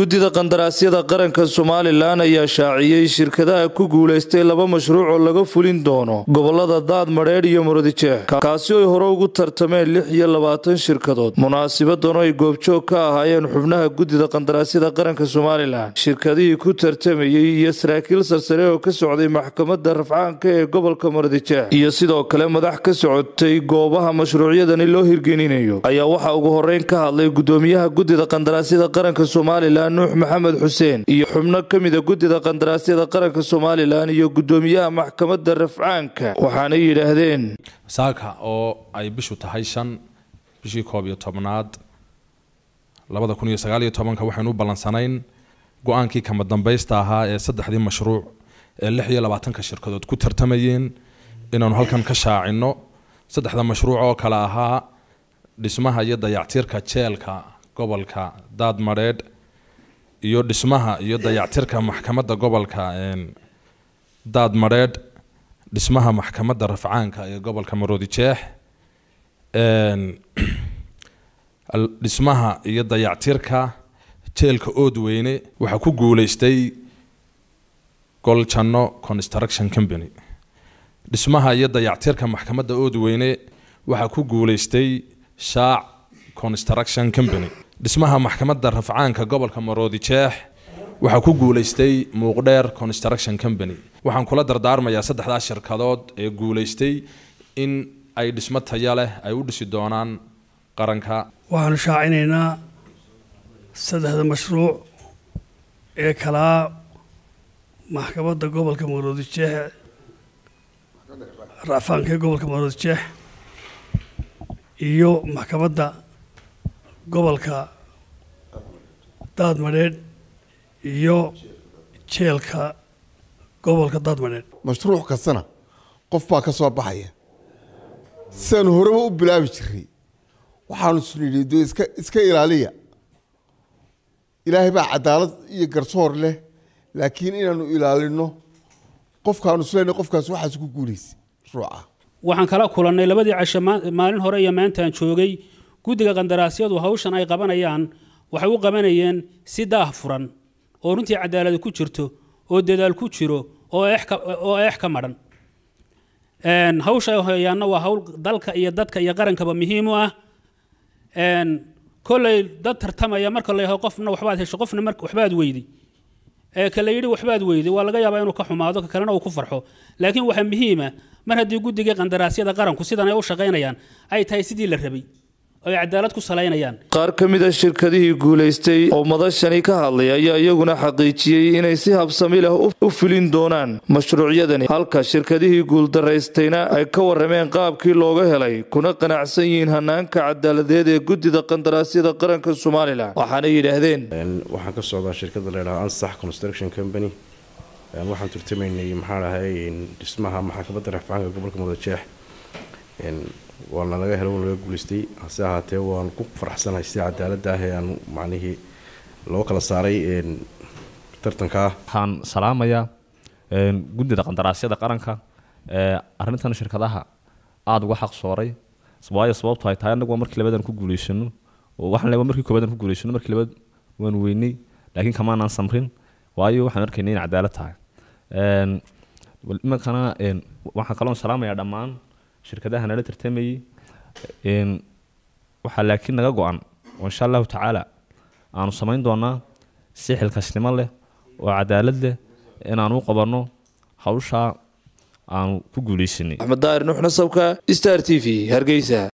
guddida qandaraasyada qaranka somalilan ayaa shaaciyey shirkadaha ku guulaystay laba mashruuc oo laga fulin doono gobolada daad madheedh iyo murudijeex kaasi oy hore ugu tartameen lix iyo labaatan shirkadood munaasibadan ay goobjoog ka ahaayeen xubnaha guddida qandaraasyada qaranka somalilan shirkadihii ku tartamayey iyo saraakiil sarsare oo ka socday maxkamadda rafcaanka ee gobolka murudijeex iyo sidoo kale madax ka socotay goobaha mashruucyadani loo hirgelinayo ayaa waxaa ugu horeyn ka hadlay gudoomiyaha guddida qandaraasyada qaranka somalilan nuux maxamed xuseen iyo xubno ka mida guddida qandaraasyada qaranka somalilan iyo gudoomiyaha maxkamadda rafcaanka waxaanay yidhaahdeen saaka oo ay bishu tahay shan bishii koob iyo tobnaad labada kun iyo sagaal iyo tobanka waxaynu u ballansanayn go-aankii kama dambaysta ahaa ee saddexdii mashruuc ee lix iyo labaatanka shirkadood ku tartamayeen inaanu halkan ka shaacino saddexda mashruuc oo kale ahaa dhismaha iyo dayactirka jeelka gobolka daadmadheedh iyo dhismaha iyo dayactirka maxkamadda gobolka daadmadheedh dhismaha maxkamadda rafcaanka ee gobolka maroodijeex dhismaha iyo dayactirka jeelka oodweyne waxaa ku guuleystay goljanno construction company dhismaha iyo dayactirka maxkamadda oodweyne waxaa ku guuleystay shaac construction company dhismaha maxkamadda rafcaanka gobolka maroodijeex waxaa ku guuleystay muuqdheer construction company waxaan kula dardaarmayaa saddexdaas shirkadood ee guuleystay in ay dhismo taya leh ay u dhisi doonaan qaranka waxaanu shaacinaynaa saddexda mashruuc ee kalaa maxkamadda gobolka maroodijeex racfaanka ee gobolka maroodijeex iyo maxkamadda gobolka daadmadheedh iyo jeelka gobolka daadmadheedh mashruuc kastana qof baa ka soo baxaya sidaanu horeba u bilaabi jiray waxaanu isnidhi de iska iska ilaaliya ilaahay baa cadaalad iyo garsoor leh laakiin inaanu ilaalino qofkaanu isleena qofkaas waxaas ku guulaysa mashruuca waxaan kala kulannay labadii casho maalin hore iyo maantaan joogay guddiga qandaraasyadu hawshan ay qabanayaan waxay u qabanayeen si daah furan oo runtii cadaaladi ku jirto oo dadaal ku jiro oo eex ka madhan hawsha ay hoyaanna waa hawl dalka iyo dadka iyo qarankaba muhiim u ah kolley dad tartamaya marka la yaho qofna waxbaad hesho qofna mar waxbaad weydi ka la yidhi waxbaad weydi waa laga yaabaa inuu ka xumaado ka kalena uu ku farxo laakiin waxaa muhiima mar haddii guddigii qandaraasyada qaranku sidan ay u shaqaynayaan ay tahay sidii la rabay oo ay cadaalad ku salaynayaan qaar ka mid a shirkadihii guulaystay oo madashani ka hadlay ayaa iyaguna xaqiijiyey inay si habsami leh u fulin doonaan mashruucyadani halka shirkadihii guuldaraystayna ay ka warrameen qaabkii looga helay kuna qanacsan yihiin hanaanka cadaaladeed ee guddida qandaraasyada qaranka somalilan waxaana yidhaahdeen waxaan ka socdaa shirkadda laydhaha ansax construction company waxaan turtamaynay maxaa dhahay dhismaha maxkamadda rafcaanka gobolka mudajeex waana laga helo laga guulaystay hase ahaatee waan ku faraxsanahay sida cadaaladda ah ee aan macnihii loo kala saaray tartankaa waxaan salaamayaa guddida qandaraasyada qaranka arrintan shirkadaha aada uga xaq sooray waayo sababto ay tahay anagu waa markii labadan ku guulaysano oo waxaan leeyahay markii koobaad ku guulaysano markii labaad waan weynay laakiin kamaanaan samrin waayo waxaan arkaynay in cadaalad tahay imankana waxaan kaloon salaamayaa dhammaan shirkadaha nala tartamayey waxaa laakiin naga go-an oo insha allahu tacaala aanu samayn doonaa si xilkasnimo leh oo cadaalad leh inaanu u qabanno hawshaa aanu ku guulaysanay axmed daahir nuux nasabka star t v hargeysa